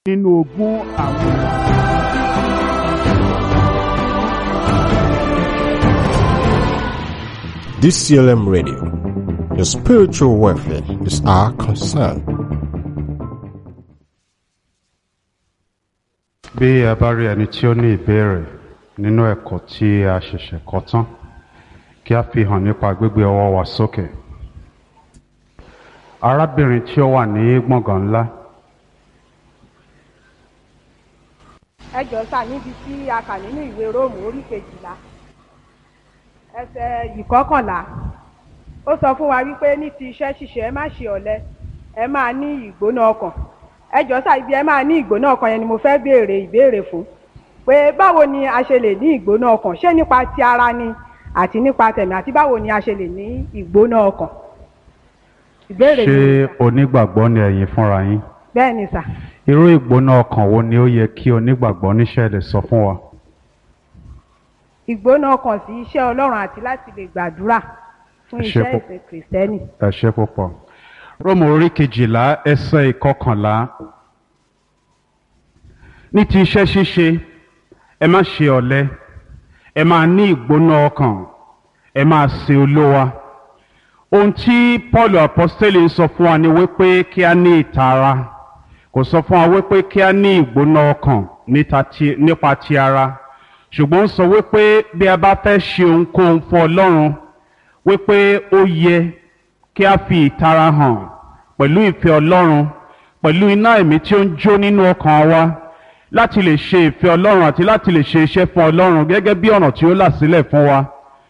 nínú ogún àwọn. DCLM Radio. Your spiritual welfare is our concern. bí ẹ bá rí ẹni tí ó ní ìbéèrè nínú ẹ̀kọ́ tí a ṣẹ̀ṣẹ̀ kọ́ tán kí a fi hàn nípa gbígbé ọwọ́ wa sókè. arábìnrin tí ó wà ní gbọ̀ngàn ńlá ẹ jọ sà níbi tí a kà nínú ìwé róòmù orí kejìlá ẹsẹ̀ ìkọkànlá ó sọ fún wa wípé ní ti iṣẹ́ ṣíṣe ẹ má ṣe ọ̀lẹ ẹ máa ní ìgbóná ọkàn ẹ jọ sà ibi ẹ máa ní ìgbóná ọkàn yẹn ni mo fẹ́ béèrè ìbéèrè fún pé báwo ni a ṣe lè ní ìgbóná ọkàn ṣé nípa ti ara ni àti nípa tẹ̀mí àti báwo ni a ṣe lè ní ìgbóná ọkàn ìbéèrè ṣé mi onígbàgbọ́ ni ẹ̀yin fúnra yín bẹ́ẹ̀ ni sà irú ìgbóná ọkàn wo ni ó yẹ kí onígbàgbọ́ níṣẹ́ lè sọ fún wa. ìgbóná ọkàn sí iṣẹ́ ọlọ́run àti láti lè gbàdúrà fún Ẹ ṣé iṣẹ́ púpọ̀. ìsìn kìrìsìtẹ́nì. ẹ ṣe púpọ̀. róòmù orí kejìlá ẹsẹ̀ ìkọkànlá ní ti iṣẹ́ ṣíṣe ẹ má ṣe ọ̀lẹ ẹ máa ní ìgbóná ọkàn ẹ máa sin olówa ohun tí paul apostoli ń sọ fún wa ni wípé kí a ní ìtara kò sọ fún wa wípé kí a ní ìgbóná ọkàn níta ti- nípa ti ara ṣùgbọ́n ó sọ wípé bí a bá fẹ́ ṣe ohunkóhun fún ọlọ́run wípé ó yẹ kí a fi ìtara hàn pẹ̀lú ìfẹ́ ọlọ́run pẹ̀lú iná ẹ̀mí tí ó ń jó nínú ọkàn wa láti lè ṣe ìfẹ́ ọlọ́run àti láti lè ṣe iṣẹ́ fún ọlọ́run gẹ́gẹ́ bí ọ̀nà tí ó là sílẹ̀ fún wa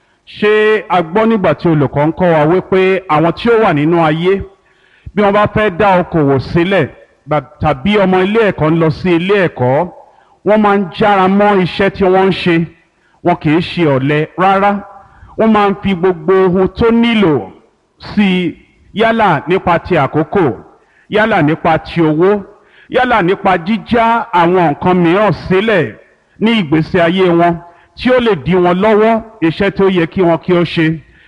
ṣé a gbọ́ nígbà tí olùkọ́ ń kọ́ wa wípé àwọn tí ó wà nínú ayé bí wọ́n bá fẹ́ dá okòwò sílẹ̀ gbà- tàbí ọmọ ilé ẹ̀kọ́ ń lọ sí ilé ẹ̀kọ́ wọ́n máa ń jára mọ́ iṣẹ́ tí wọ́n ń ṣe wọn kì í ṣe ọ̀lẹ rárá wọ́n máa ń fi gbogbo ohun tó nílò sí i yálà nípa ti àkókò yálà nípa ti owó yálà nípa jíjá àwọn nǹkan mìíràn sílẹ̀ ní ìgbésí ayé wọn tí ó lè dí wọn lọ́wọ́ iṣẹ́ tó yẹ kí wọn kí ó ṣe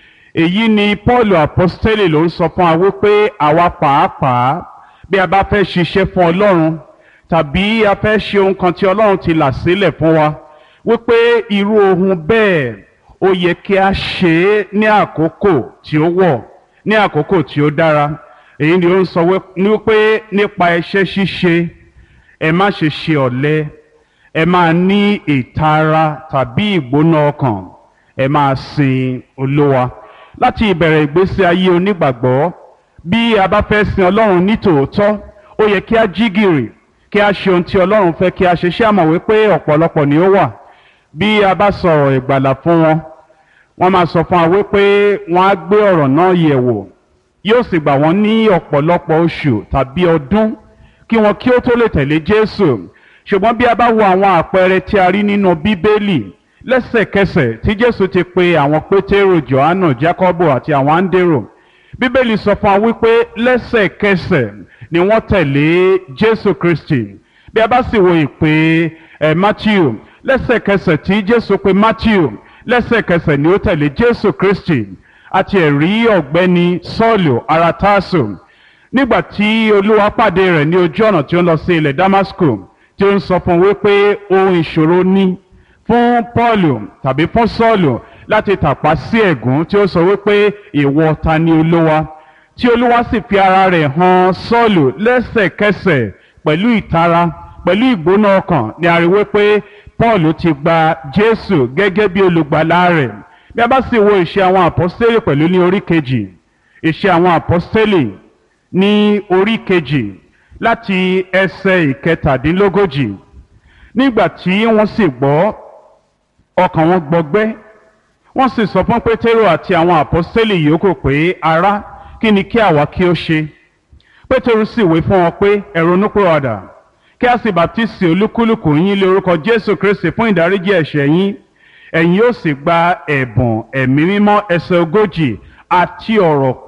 èyí ni paul apostoli ló ń sọ fún wa wípé àwa pàápàá bí a bá fẹ́ ṣiṣẹ́ fún ọlọ́run tàbí a fẹ́ ṣe ohun kan tí ọlọ́run ti là sílẹ̀ fún wa wípé irú ohun bẹ́ẹ̀ ó yẹ kí a ṣe é ní àkókò tí ó wọ̀ ní àkókò tí ó dára èyí ni ó ń sọ wí- ní wípé nípa iṣẹ́ ṣíṣe ẹ má ṣe ṣe ọ̀lẹ ẹ máa ní ìtara tàbí ìgbóná ọkàn ẹ máa sin olówa láti ìbẹ̀rẹ̀ ìgbésí ayé onígbàgbọ́ bí a bá fẹ́ sin ọlọ́run ní tòótọ́ ó yẹ kí a jí gìrì kí a ṣe ohun tí ọlọ́run fẹ́ kí a ṣe ṣé àmọ̀ wípé ọ̀pọ̀lọpọ̀ ni ó wà bí a bá sọ̀rọ̀ ìgbàlà fún wọn wọ́n máa sọ fún wa wípé wọ́n á gbé ọ̀rọ̀ náà yẹ̀ wò yóò sì gbà wọ́n ní ọ̀pọ̀lọpọ̀ oṣù tàbí ọdún kí wọn kí ó tó lè tẹ̀lé jésù ṣùgbọ́n bí a bá wo àwọn àpẹẹrẹ tí a rí nínú bíbélì lẹ́sẹ̀kẹsẹ̀ tí jésù ti pe àwọn pétérò johannu jacobo àti àwọn áńdérò bíbélì sọ fún wa wípé lẹ́sẹ̀kẹsẹ̀ ni wọ́n tẹ̀lé jésù kristi bí a bá sì wo ìpè ẹ̀ matthew lẹ́sẹ̀kẹsẹ̀ tí jésù pe matthew lẹ́sẹ̀kẹsẹ̀ ni ó tẹ̀lé jésù kristi àti ẹ̀rí ọ̀gbẹ́ni sọ́ọ̀lù ara tásù nígbà tí olúwa pàdé rẹ̀ ní ojú ọ̀nà tí ó ń lọ sí ilẹ̀ damasco tí ó ń sọ fún un wípé ohun ìṣòro ní fún paulu tàbí fún sọ́ọ̀lù láti tàpá sí ẹ̀gún tí ó sọ wípé ìwọ ta ni olúwa tí olúwa sì fi ara rẹ̀ hàn sọ́ọ̀lù lẹ́sẹ̀kẹsẹ̀ pẹ̀lú ìtara pẹ̀lú ìgbóná ọkàn ni a rí wípé paul ti gba jésù gẹ́gẹ́ bí olùgbàlà rẹ̀ bí a bá sì wo ìṣe àwọn àpọ́stélì pẹ̀lú ní orí kejì ìṣe àwọn àpọ́stélì ní orí kejì láti ẹsẹ̀ ìkẹtàdínlógójì nígbà tí wọ́n sì gbọ́ ọkàn wọn gbọgbẹ́ wọ́n sì sọ fún pétérò àti àwọn àpọ́stélì yòókù pé ará kí ni kí àwa kí ó ṣe pétérù sì wí fún wọn pé ẹ ronúpìwàdà kí a sì bàtísì olúkúlùkù yín lé orúkọ jésù kristi fún ìdáríjì ẹ̀ṣẹ̀ yín ẹ̀yin yóò sì gba ẹ̀bùn ẹ̀mí mímọ́ ẹsẹ̀ ogójì àti ọ̀rọ̀